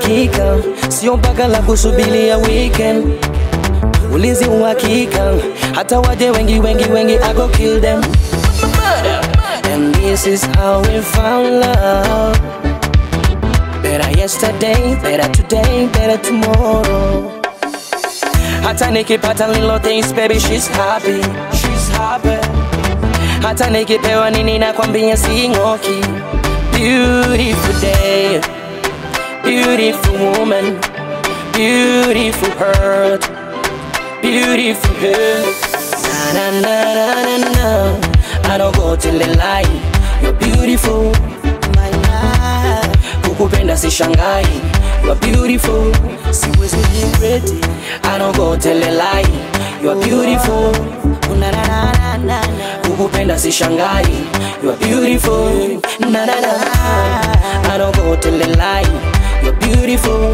uhakika, sio mpaka la kusubiria weekend. Ulinzi uhakika, hata waje wengi wengi wengi, I go kill them. And this is how we found love. Better yesterday, better today, better tomorrow. Hata nikipata little things, baby, she's happy, she's happy. Hata nikipewa nini nakwambia sing'oki. Beautiful day, beautiful woman, beautiful heart, beautiful head. Na na na na na na. I don't go till the light. You're beautiful, my life. Kukupenda si shangai. You're beautiful, siwezi regret it. I don't go till the light. You're beautiful. Na na na na na. Kukupenda si shangai. You're beautiful. Na na na. I don't go till the light. You're beautiful.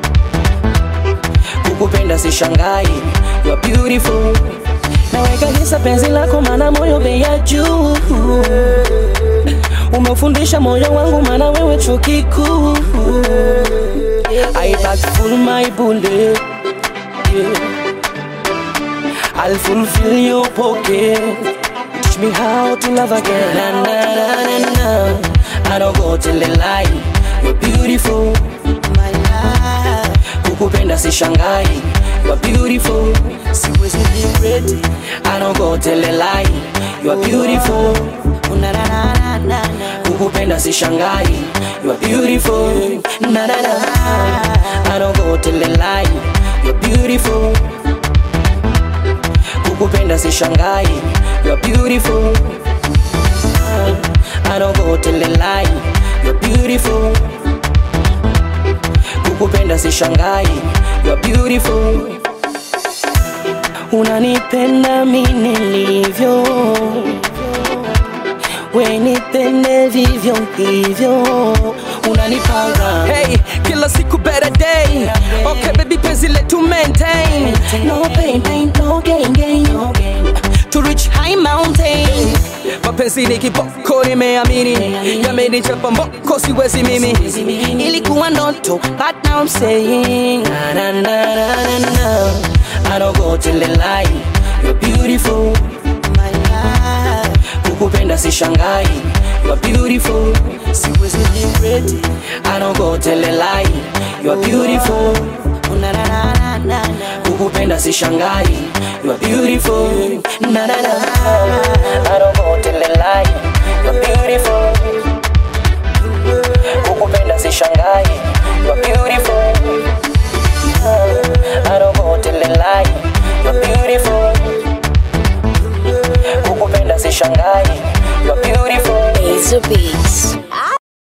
Kukupenda si shangai. You're beautiful. Naweka hisa penzi lako mana moyo bei ya juu Umefundisha moyo wangu mana wewe chuo kikuu I back full my bullet yeah. I'll fulfill your pocket Teach me how to love again na, na, na, na, na. I don't go till the light You're beautiful my life Kukupenda si shangai You're beautiful Siwezi regret it I don't go tell a lie You're beautiful na, na, na, na, na. Kukupenda si shangai You're beautiful na, na, na. I don't go tell a lie You're beautiful Kukupenda si shangai You're beautiful I don't go tell a lie You're beautiful Kukupenda si shangai You're beautiful Unanipenda mi nilivyo, we nipende vivyo hivyo, unanipanga Hey, kila siku better day. Okay, baby, penzi letu maintain. no pain, pain, no gain, gain, no gain. To reach high mountain. Mapenzi ni kiboko, nimeamini yamenichapa mboko, siwezi mimi. Ilikuwa ndoto, but now I'm saying na na na na na na. I don't go till the light. You're beautiful, my life. Kukupenda si shangai. You're beautiful, siwezi regret it. I don't go till the light. You're beautiful, na na na na na. Kukupenda si shangai. You're beautiful, na na na. I don't go till the light.